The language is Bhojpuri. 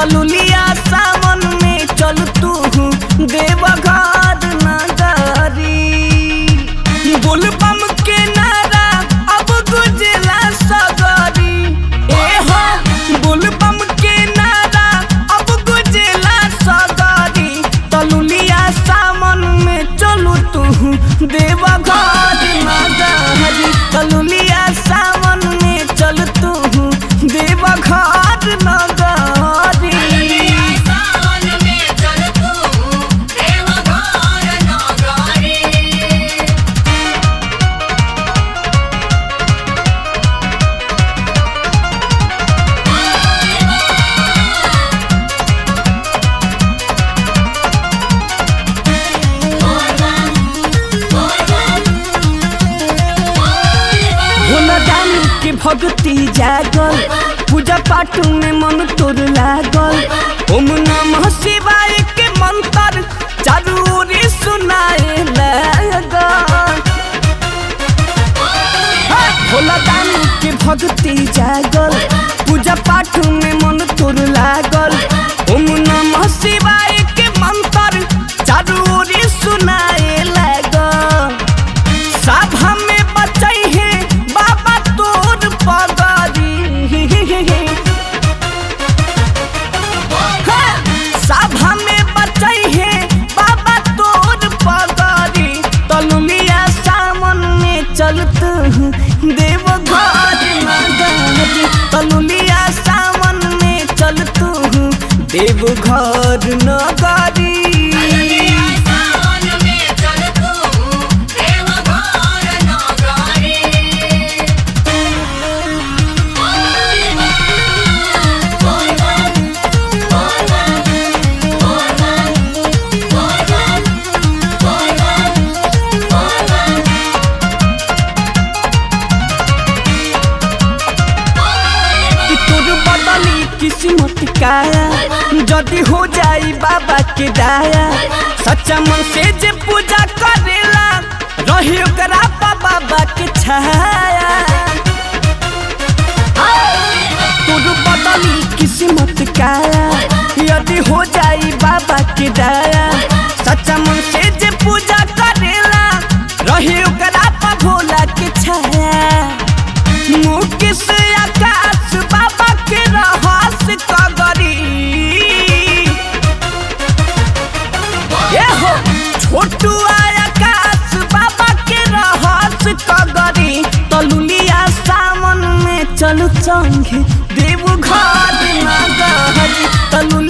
तलुलिया सावन में चल तू देवघर नगरी बोलबम के नारा अब गुजला सगरी ए हो बोलबम के नारा अब गुजला सगरी तलुलिया सावन में चलू तू देवघर नगरी तलुलिया सावन में चल तू देवघर नगरी सावन में चल तू देवघर नगरी भोला दानी के भक्ति जागल पूजा पाठ में मन तोर लागल ओम नमः शिवाय के मंत्र चारू ओरी सुनाए लागल भोला दानी के भक्ति जागल पूजा पाठ में मन तोर लागल ओम नमः शिवाय के मंत्र चारू ओरी सुनाए लागल सब हमें बचाई है बाबा तोर पगरी हाँ, सब हमें बचाई है बाबा तोर पगरी तलुलिया सावन में चलत देवघर नगरी तलुलिया सावन में चलत देवघर नगरी सावन में चल तू देवघर नगरी कि तोर बदली किस्मत काया जदि हो जाई बाबा के दाया सच्चा मन से जे पूजा करेला रही ओकरा पा बाबा के छाया तोर बदली किस्मत काया यदि हो जाई बाबा के दाया सच्चा मन से जे पूजा करेला रही ओकरा पा भोला के छाया मुकेश आकाश बाबा के रहस कगरी ये हो छोटू आकाश बाबा के रहस कगरी तलुलिया सावन में चलू संगे देव घर नगरी तलु